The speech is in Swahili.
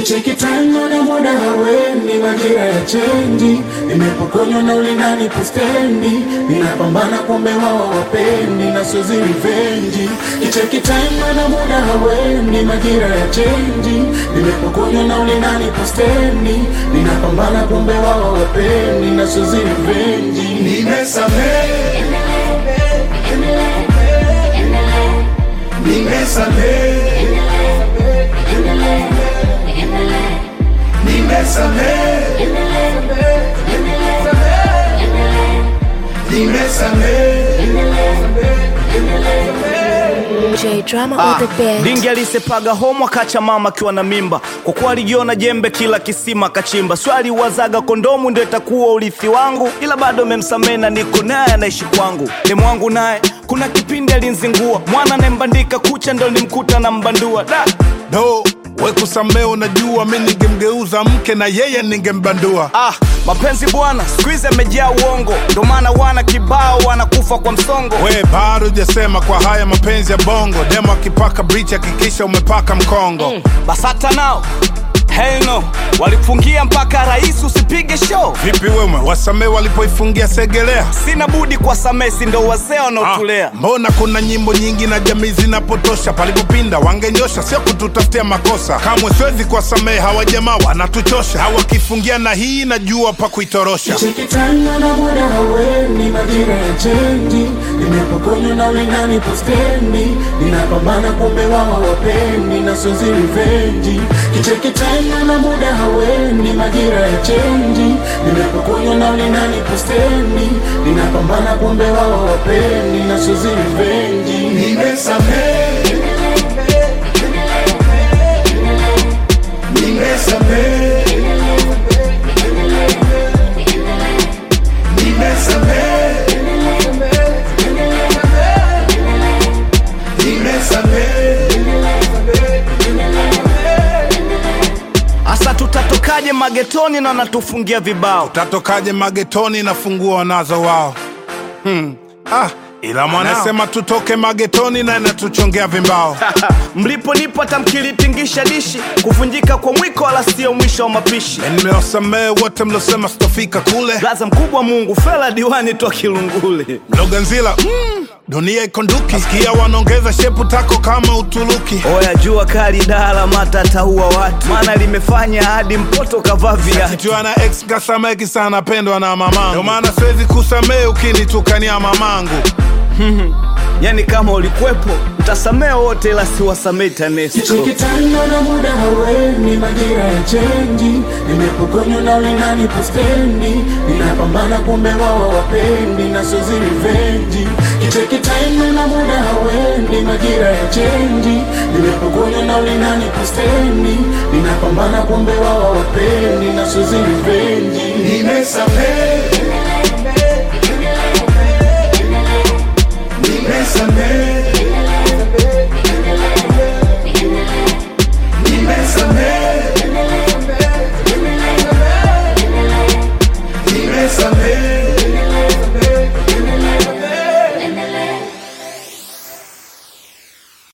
kicheki time na muda haweni majira ya chenji nimepokonywa na ulindani pustendi ninapambana kumbe wao wapendi na sozi rivenji kicheki time na muda haweni majira ya chenji nimepokonywa na ulindani pustendi ninapambana kumbe wao wapendi na sozi rivenji nimesamehe nimesamehe nimesamehe nimesamehe J drama Ah, on the bed. Dingi alisepaga homo akacha mama akiwa na mimba, kwa kuwa alijiona jembe kila kisima kachimba. Swali wazaga kondomu ndio itakuwa urithi wangu, ila bado memsamehe na niko naye anaishi kwangu. Demu wangu naye kuna kipindi alinzingua, mwana anayembandika kucha ndo nimkuta na mbandua da do we kusamee unajua mi ningemgeuza mke na yeye ningembandua Ah, mapenzi bwana siku hizi amejaa uongo, ndo maana wana kibao wanakufa kwa msongo. we bado jasema kwa haya mapenzi ya bongo demo akipaka brich hakikisha umepaka mkongo Basata nao hell no, walifungia mpaka rais usipige show. vipi wewe wasamee walipoifungia segelea Sina budi kwa samesi, ndo wazee Ah, wanaotulea. mbona kuna nyimbo nyingi na jamii zinapotosha palipopinda wangenyosha sio kututafutia makosa kamwe siwezi kuwasamehe hawa jamaa wanatuchosha hawakifungia na hii najua pa kuitorosha Kicheki time na muda haweni majira ya chenji nimepokonywa na ulingani postendi ninapambana kumbe wao wapendi na sozi rivenji kicheki time na muda haweni majira ya chenji nimepokonywa na ulingani postendi ninapambana kumbe wao wapendi na sozi rivenji nimesamehe nimesamehe nimesamehe nimesamehe Asa tutatokaje magetoni na wanatufungia vibao? tatokaje magetoni na funguo wanazo wao hmm. ah, ila mwanasema tutoke magetoni na inatuchongea vimbao Mliponipo hata mkilitingisha dishi, kuvunjika kwa mwiko wala sio mwisho wa mapishi. nimewasamehe wote mlosema sitofika kule Laza mkubwa Mungu, fela diwani toa Kilungule. mloganzila mm, dunia ikonduki sikia wanaongeza shepu tako kama uturuki Oya jua kali dala mata ataua watu, maana limefanya hadi mpoto kavaa viatu. kichwa na ex kasameki sana pendwa na mamangu ndio maana siwezi kusamehe ukinitukania mamangu Yani kama ulikuwepo utasamee wote, ila siwasamee TANESCO. Kicheki time na muda haweni majira ya chenji nimepokonywa na ulingani postendi ninapambana kumbe wao wapendi na sozi rivenji kicheki time na muda haweni majira ya chenji nimepokonywa na ulingani postendi ninapambana kumbe wao wapendi na sozi rivenji nimesamehe nimesamehe